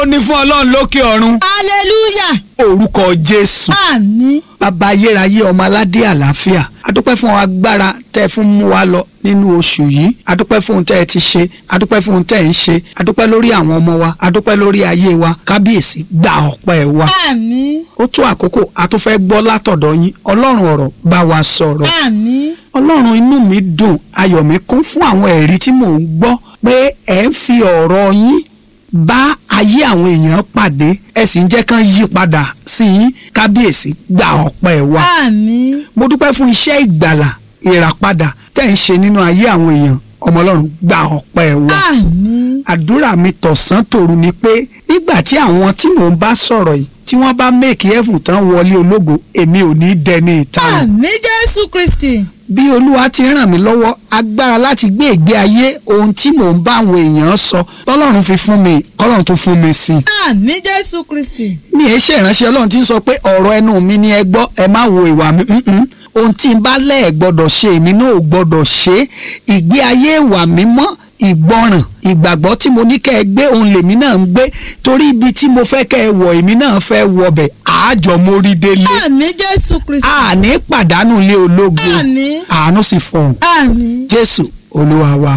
ó ní fún ọlọ́run lókè ọ̀run hallelujah orúkọ jésù àmín bàbá ayérayé ọmọ aládé àlàáfíà adúpẹ́ fún agbára tẹ́ ẹ fún mú wa lọ nínú oṣù yìí adúpẹ́ fún ohun tẹ́ ẹ ti ṣe adúpẹ́ fún ohun tẹ́ ẹ ń ṣe adúpẹ́ lórí àwọn ọmọ wa adúpẹ́ lórí ayé wa kábíyèsí gba ọpẹ́ wa àmín ó tó àkókò a tún fẹ́ gbọ́ látọ̀dọ̀ yín ọlọ́run ọ̀rọ̀ bá wa sọ̀rọ̀ àmín ọlọ́run inú mi dùn ayọ̀ mi kún fún àwọn ẹ̀rí tí mò ń gbọ́ pé ẹ̀ ń fi ọ̀rọ̀ yín bá ayé àwọn èèyàn pàdé ẹ sì ń jẹ́ kán yí padà sí yín kábíyèsí gba ọpẹ́ wa àmín mo dúpẹ́ fún iṣẹ́ ìgbàlà ìràpadà tẹ́ ń ṣe nínú ayé àwọn èèyàn ọmọ ọlọ́run gba ọpẹ́ wa àmín àdúrà mi tọ̀sán tòru ni pé nígbà tí àwọn tí mò ń bá sọ̀rọ̀ yìí tí wọ́n bá make heaven tán wọlé ológo èmi ò ní dẹni ìta àmín jésù kristi bí olúwa ti ràn mí lọ́wọ́ agbára láti gbé ìgbé ayé ohun tí mò ń bá àwọn èèyàn sọ tọ́lọ́run fi fún mi kọ́lọ́run tó fún mi sí i. àmín jésù kristi mi ì ṣe ìránṣẹ́ ọlọ́run tí ń sọ pé ọ̀rọ̀ ẹnu mi ni ẹ gbọ́ ẹ má wo ìwà mi mm-mm. ohun tí n bá lẹ́ẹ̀ gbọ́dọ̀ ṣe èmi náà ò gbọ́dọ̀ ṣe ìgbé ayé ìwà mímọ́ ìgbọràn ìgbàgbọ́ tí mo ní kẹ́ ẹ gbé òun lèmi náà ń gbé torí ibi tí mo fẹ́ kẹ́ ẹ wọ̀ èmi náà fẹ́ wọbẹ̀ àájọ mórí délé àmín jésù kristi àní pàdánù ilé ológo àmín àánú sì fọhùn àmín jésù olúwa wa.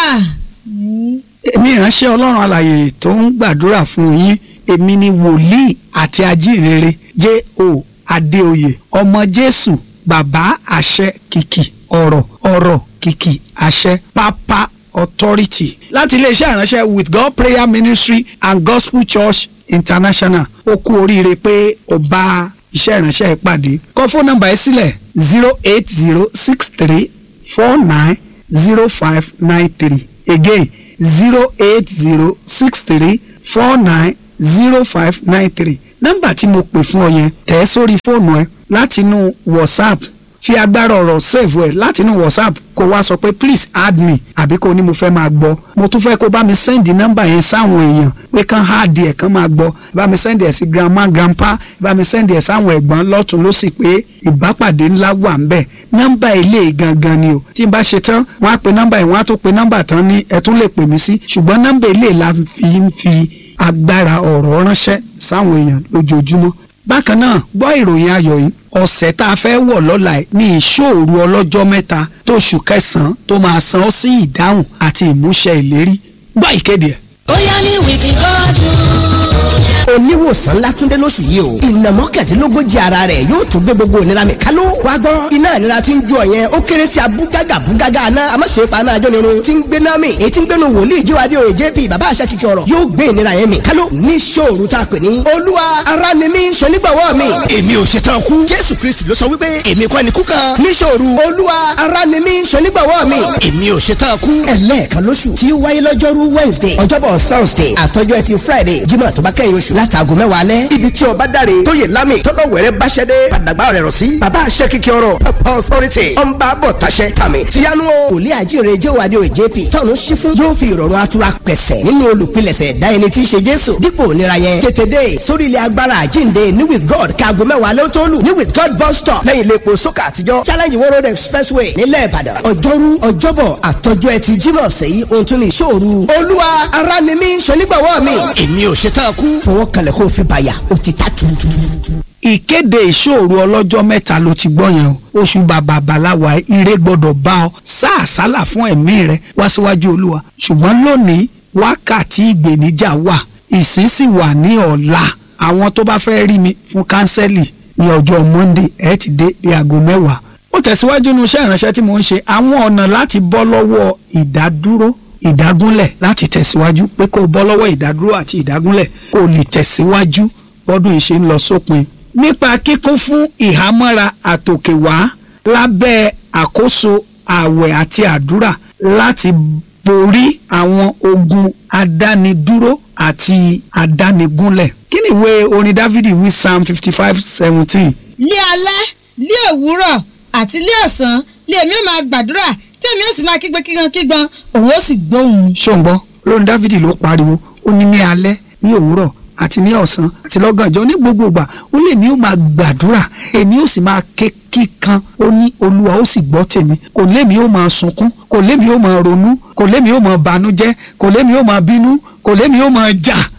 àmín èmi ìránṣẹ́ ọlọ́run alàyè tó ń gbàdúrà fún yín èmi ni wòlíì àti ajínrere J.O. Adéoyè ọmọ jésù bàbá àṣẹ kìkì ọ̀rọ̀ ọ̀rọ̀ kìkì àṣẹ pápá authority láti iléeṣẹ́ ìránṣẹ́ with God prayer ministry and gospel church international ó kú oríire pé ó bá iṣẹ́ ìránṣẹ́ ìpàdé kọ fóònù nọ́mbà yìí sílẹ̀ zero eight zero six three four nine zero five nine three again zero eight zero six three four nine zero five nine three nọ́mbà tí mo pè fún ọ yẹn tẹ̀ ẹ́ sórí fóònù ẹ látinú whatsapp fi agbára ọ̀rọ̀ save ẹ̀ látinú whatsapp kó wá sọ pé please add me àbí kó ní mo fẹ́ máa gbọ́ mo tún fẹ́ kó bá mi send nọ́mbà yẹn sáwọn èèyàn pé kán add ẹ̀ kán máa gbọ́ bá mi send ẹ̀ sí grandma grandpa bá mi send ẹ̀ sáwọn ẹ̀gbọ́n lọ́tún lọ́sì pé ìbápàdé ńlá wà ń bẹ̀ nọ́mbà ilé gangan ni o tí n bá ṣe tán wọ́n á pe nọ́mbà yẹn wọ́n á tún pe nọ́mbà tán ní ẹ tún lè pè mí sí ṣùgbọ́n nọ́mbà ilé la fi ń fi agbára ọ̀rọ̀ ránṣẹ́ sáwọn èèyàn lójoojúmọ́ bákan náà gbọ́ ìròyìn ayọ̀ yìí ọ̀sẹ̀ tá a fẹ́ wọ̀ lọ́la ẹ̀ ní ìṣòro ọlọ́jọ́ mẹ́ta tóṣù kẹsàn-án tó máa san ọ́ sí ìdáhùn àti ìmúṣẹ ìlérí gbọ́ ìkéde ẹ̀. ó yá ní wìkì gọ́dùn. oníwòsàn látúndé lóṣù yìí o ìnà mọ́kàndínlógójì ara rẹ̀ yóò tún gbé gbogbo ìnira mi kálú wá gbọ́ iná ìnira tí ń jó ọ yẹn ó kéré sí abúgágà búgágà aná amáṣe paná ajọ́nirun tí ń gbé náà mi èyí tí ń gbénu wòlíì jíwádìí òye jp bàbá àṣà kìkì ọ̀rọ̀ yóò gbé ìnira yẹn mi kálú ní ṣòro tá a pè ní olúwa ara ni mí sọnígbàwọ́ mi èmi ò ṣetán kú jésù kristi ló sọ wípé èmi kọ́ ni kú kan ní ṣòro olúwa ara ni mí sọnígbàwọ́ mi èmi ò ṣetán kú ẹlẹ́ẹ̀kan lóṣù tí ó wáyé lọ́jọ́rú wednesday ọjọ́bọ̀ thursday àtọ́jọ́ ẹtì friday jímọ̀ tó bá kẹ́yìn oṣù látàgọ́ mẹ́wàá alẹ́ ibi tí ọba dáre tó yẹ lámì tọ́lọ̀ wẹ̀rẹ́ báṣẹ́dé padàgbà rẹ̀ rọ̀ sí bàbá àṣẹ kìkì ọ̀rọ̀ papa authority ọ̀nba bọ̀ taṣẹ tàmì tíyanu o wòlíì àjíire jẹ́wàdí òye jp tọ́nu sí fún yóò fi ìrọ̀rùn atura pẹ̀sẹ̀ nínú olùpilẹ̀sẹ̀ dá ẹni tí í ṣe jésù dípò nira yẹn tètè dé sórí ilẹ̀ agbára àjínde ní with god kaago mẹ́wàá alẹ́ tó lù ní with god bus stop lẹ́yìn ilé epo sókà àtijọ́ challenge world road expressway nílẹ̀ ìbàdàn ọjọ́rú ọjọ́bọ̀ àtọ́jú ẹtì jímọ̀ sẹ́yìn ohun tún ní ìṣòro olúwa ara ni mí sọnígbàwọ́ mi èmi ò ṣetán kú fọwọ́ kalẹ̀ kó o fi bàyà ó ti ta tuurutu. ìkéde ìṣòro ọlọ́jọ́ mẹ́ta ló ti gbọ́ yẹn o oṣù bàbà bàláwà ire gbọ́dọ̀ bá ọ sáàsálà fún ẹ̀mí rẹ wá síwájú olúwa ṣùgbọ́n lónìí wákàtí ìgbèníjà wà ìsín sì wà ní ọ̀la àwọn tó bá fẹ́ rí mi fún kánsẹ́lì ní ọjọ́ monday ẹ ti dé bí aago mẹ́wàá ó tẹ̀síwájú nínú iṣẹ́ ìránṣẹ́ tí mò ń ṣe àwọn ọ̀nà láti bọ́ lọ́wọ́ ìdádúró ìdágúnlẹ̀ láti tẹ̀síwájú pé kó o bọ́ lọ́wọ́ ìdádúró àti ìdágúnlẹ̀ kó o lè tẹ̀síwájú bọ́dún yìí ṣe ń lọ sópin nípa kíkún fún ìhámọ́ra àtòkèwá lábẹ́ àkóso ààwẹ̀ àti àdúrà láti borí àwọn ogun adánidúró àti adánigúnlẹ̀ kí ni ìwé orin dávidi wí psalm fifty five seventeen lé alẹ́ lé òwúrọ̀ àti lé ọ̀sán lé èmi ó máa gbàdúrà tí èmi ó sì máa kígbe kígan kígan òun ó sì gbóhùn mi. ṣóńgbọ́ lórin dávidi ló pariwo ó ní ní alẹ́ ní òwúrọ̀ àti ní ọ̀sán àti lọ́gànjọ́ ní gbogbo ìgbà ó lè ní ó máa gbàdúrà èmi ó sì máa ké kíkan ó ní olúwa ó sì gbọ́ tèmi kò lémi ó máa sunkún kò lémi ó máa ronú kò lémi ó máa banújẹ́ kò lémi ó máa bínú kò lémi ó máa jà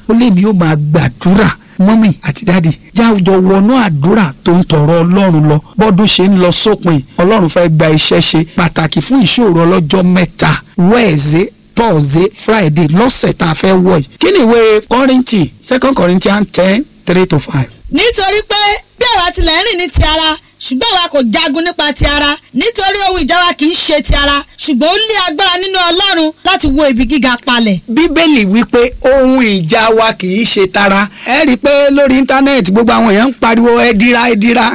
ó lé mi ó máa gbàdúrà mọ́mì àti dáàdì jáwùjọ wọnú àdúrà tó ń tọrọ ọlọ́run lọ bọ́dún ṣe ń lọ sópin ọlọ́run fẹ́ gba iṣẹ́ ṣe pàtàkì fún ìṣòro ọlọ́jọ́ mẹ́ta wẹ́ẹ̀zẹ́ thursday friday lọ́sẹ̀ tá a fẹ́ wọ̀ yìí kí ni ìwé kọ́rìntì second corinthians ten three to five. nítorí pé bí àwa tilẹ̀ ń rìn ní ti ara ṣùgbọ́n àwa kò jagun nípa ti ara nítorí ohun ìjà wa kì í ṣe ti ara ṣùgbọ́n ó lé agbára nínú ọlọ́run láti wo ibi gíga palẹ̀. bíbélì wípé ohun ìjà wa kì í ṣe tara ẹ rí i pé lórí íńtánẹ́ẹ̀tì gbogbo àwọn èèyàn ń pariwo ẹ dira ẹ dira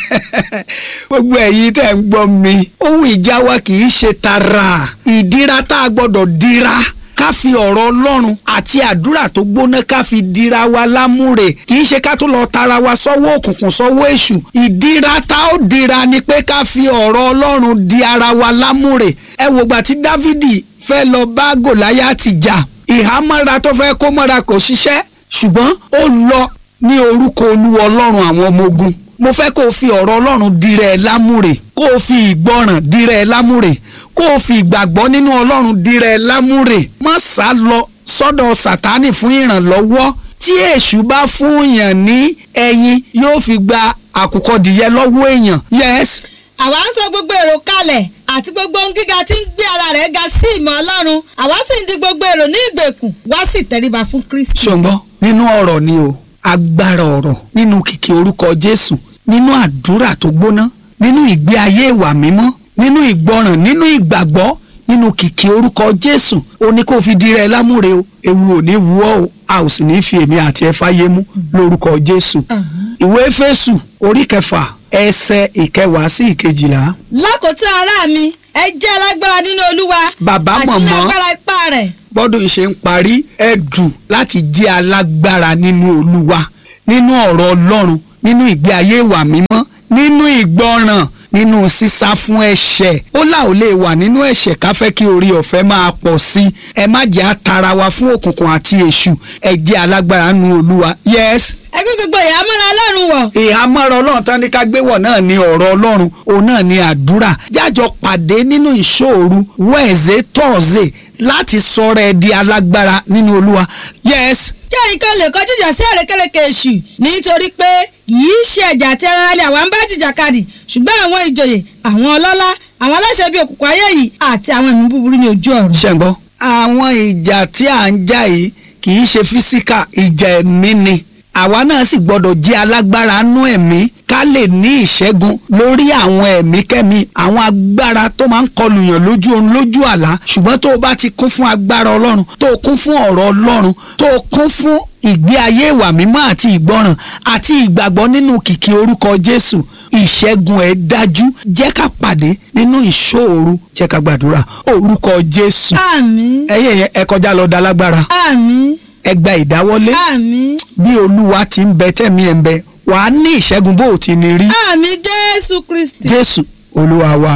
gbogbo ẹ̀yin tẹ̀ ń gbọ́ mi ohun ìjà wa kì í ṣe tara ìdíra tá a gbọ́dọ̀ dira ká fi ọ̀rọ̀ ọlọ́run àti àdúrà tó gbóná ká fi dira wa lámúre kì í ṣe ká tó lọ tara wa sọ́wọ́ òkùnkùn sọ́wọ́ èṣù ìdíra tá ó dira ni pé ká fi ọ̀rọ̀ ọlọ́run di ara wa lámúre ẹ wò gbà tí dávidi fẹ́ lọ bá gòláyátì jà ìhámọ́ra tó fẹ́ kó mọ́ra kò ṣiṣẹ́ ṣùgbọ́n ó lọ ní orúkọ olúwa ọlọ́run àwọn ọmọ ogun mo fẹ́ kó o fi ọ̀rọ̀ ọlọ́run dirẹ̀ ẹ lámúre kó o fi ìgbọràn dirẹ̀ ẹ lámúre kó o fi ìgbàgbọ́ nínú ọlọ́run dirẹ̀ ẹ lámúre má sá lọ sọ́dọ̀ sàtánì fún ìrànlọ́wọ́ tí èṣù bá fún yàn ní ẹyin yóò fi gba àkùkọ dìyẹ lọ́wọ́ èèyàn yes àwa ń sọ gbogbo èrò kalẹ̀ àti gbogbo ohun gíga tí ń gbé ara rẹ̀ ga sí ìmọ̀ ọlọ́run àwa sì ń di gbogbo èrò ní ìgbèkùn wá sì tẹríba fún kristi. ṣùgbọ́n nínú ọ̀rọ̀ ni o agbára ọ̀rọ̀ nínú kìkì orúkọ jésù nínú àdúrà tó gbóná nínú ìgbé ayé ìwà mímọ́ nínú ìgbọràn nínú ìgbàgbọ́ nínú kìkì orúkọ jésù ó ní kó fi dirẹ lámúre o ewu ò ní wú ọ o a ò sì ní fi èmi àti ẹ fáyé mú lórúkọ jésù ìwé Éfésù orí kẹfà ẹsẹ̀ ìkẹwàá sí ìkejìlá lákòótán ará mi ẹ jẹ́ alágbára nínú olúwa Bàbá àti ní mọ̀mọ́. agbára ipá rẹ̀. bọ́dún ṣe ń parí ẹ dù láti jẹ́ alágbára nínú olúwa nínú ọ̀rọ̀ ọlọ́run nínú ìgbé ayé ìwà mímọ́ nínú ìgbọràn nínú sísá fún ẹ̀ṣẹ̀ ó là ó lè wà nínú ẹ̀ṣẹ̀ ká fẹ́ kí orí ọ̀fẹ́ máa pọ̀ sí i ẹ má jẹ́ àtara wa fún òkùnkùn àti èṣù ẹ jẹ́ alágbára nínú olúwa yes ẹgbẹ́ gbogbo ìhámọ́ra ọlọ́run wọ̀ ìhámọ́ra ọlọ́run tán ní ká gbé wọ̀ náà ní ọ̀rọ̀ ọlọ́run òun náà ní àdúrà jájọ pàdé nínú ìṣòro wẹ́ẹ̀zẹ̀ tọ́ọ̀zẹ̀ láti sọ̀rọ̀ ẹ di alágbára nínú olúwa yes kí ẹ̀yin kan lè kọjú ìjà sí àrékérekè èṣù nítorí pé kìí ṣe ẹ̀jà àti ẹran alẹ́ àwọn bá jìjàkadì ṣùgbọ́n àwọn ìjòyè àwọn ọlọ́lá àwọn aláṣẹ bíi òkùnkùn ayé yìí àti àwọn ẹ̀mí búburú ní ojú ọ̀run. ṣẹ̀gbọ́ àwọn ìjà tí à ń jà yìí kì í ṣe físíkà ìjà ẹ̀mí ni àwa náà sì gbọ́dọ̀ jẹ́ alágbára nú ẹ̀mí ká lè ní ìṣẹ́gun lórí àwọn ẹ̀mí kẹ́mi àwọn agbára tó máa ń kọlùyàn lójú oorun lójú àlá ṣùgbọ́n tó o bá ti kún fún agbára ọlọ́run tó o kún fún ọ̀rọ̀ ọlọ́run tó o kún fún ìgbé ayé ìwà mímọ́ àti ìgbọràn àti ìgbàgbọ́ nínú kìkì orúkọ jésù ìṣẹ́gun ẹ̀ dájú jẹ́ ká pàdé nínú ìṣòro jẹ́ ká gbàdúrà orúkọ jésù àmín ẹyẹ yẹn ẹ kọjá lọ da lágbára àmín ẹ gba ìdáwọ́lé àmín bí olúwa ti ń bẹ tẹ̀mí ẹ̀ ń bẹ wàá ní ìṣẹ́gun bó o ti ní rí àmín jésù kristi jésù olúwa wa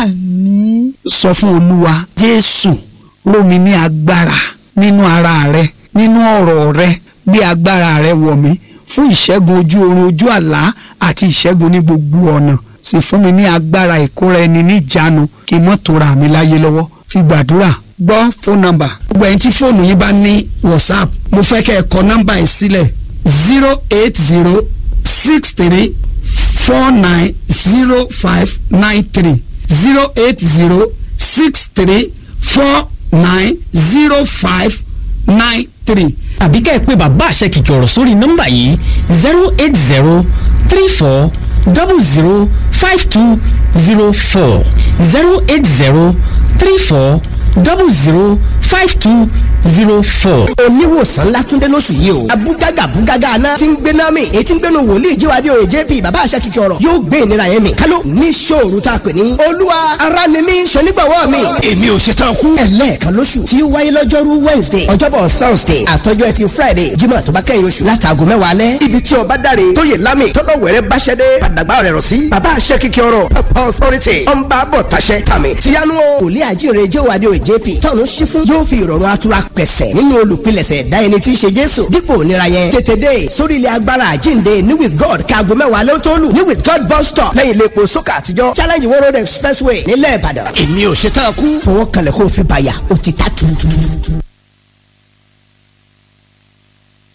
àmín sọ fún olúwa jésù ró mi ní agbára nínú ara rẹ nínú ọ̀rọ̀ rẹ bí agbára rẹ wọ̀ mí fún ìṣẹ́gun ojú oorun ojú àlá àti ìṣẹ́gun ní gbogbo ọ̀nà sì fún mi ní agbára ìkóra ẹni níjàánu kí n mọ́ tora mi láyé lọ́wọ́ fi gbàdúrà gbọ́ fóònù nọ́mbà. gbogbo ẹni tí fóònù yín bá ní whatsapp mo fẹ́ kẹ́ ẹ kọ nọ́mbà yìí sílẹ̀ zero eight zero six three four nine zero five nine three zero eight zero six three four nine zero five nine three. àbí ká ẹ pé bàbá àṣẹ kìkì ọ̀rọ̀ sórí nọ́mbà yìí zero eight zero three four double zero five two zero four zero eight zero three four double zero five two zero four. oníwòsàn látúndé lóṣù yìí o abúgágà búgágà aná tí ń gbé náà mi èyí tí ń gbénu wòlíì jíwádìí òye jp bàbá àṣà kìkì ọ̀rọ̀ yóò gbé ìnira yẹn mi kálọ̀ ní ṣòro tá a pè ní olúwa ara ni mí ṣonígbàwọ́ mi èmi ò ṣe tán kú ẹlẹ́ẹ̀kan lóṣù tí ó wáyé lọ́jọ́rú wednesday ọjọ́bọ̀ thursday àtọ́jọ́ ẹtì friday jímọ̀ tó bá kẹ́yìn oṣù látàgọ́ mẹ́wàá alẹ́ ibi tí ọba dáre tóyè lámì tọ́lọ̀ wẹ̀rẹ́ báṣẹ́dé padàgbà rẹ̀ rọ̀ sí bàbá àṣẹ kìkì ọ̀rọ̀ authority ọ̀nba bọ̀ taṣẹ tàmì tíyanu o wòlíì àjíire jẹ́wádìí òye jp tọ́nu sí fún yóò fi ìrọ̀rùn atura pẹ̀sẹ̀ nínú olùpilẹ̀sẹ̀ ẹ̀dá ẹni tí í ṣe jésù dípò ònira yẹn tètè dé sórí ilẹ̀ agbára àjíǹde ní with god kaago mẹ́wàá ló tó lù ní with god bus stop lẹ́yìn ilé epo sókà àtijọ́ challenge wo road expressway nílẹ̀ ìbàdàn èmi ò ṣe tán kú fọwọ́ kalẹ̀ kó o fi bàyà ó ti ta tuurutuurutu.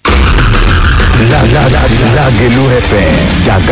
Lágẹ̀lú FM jàgà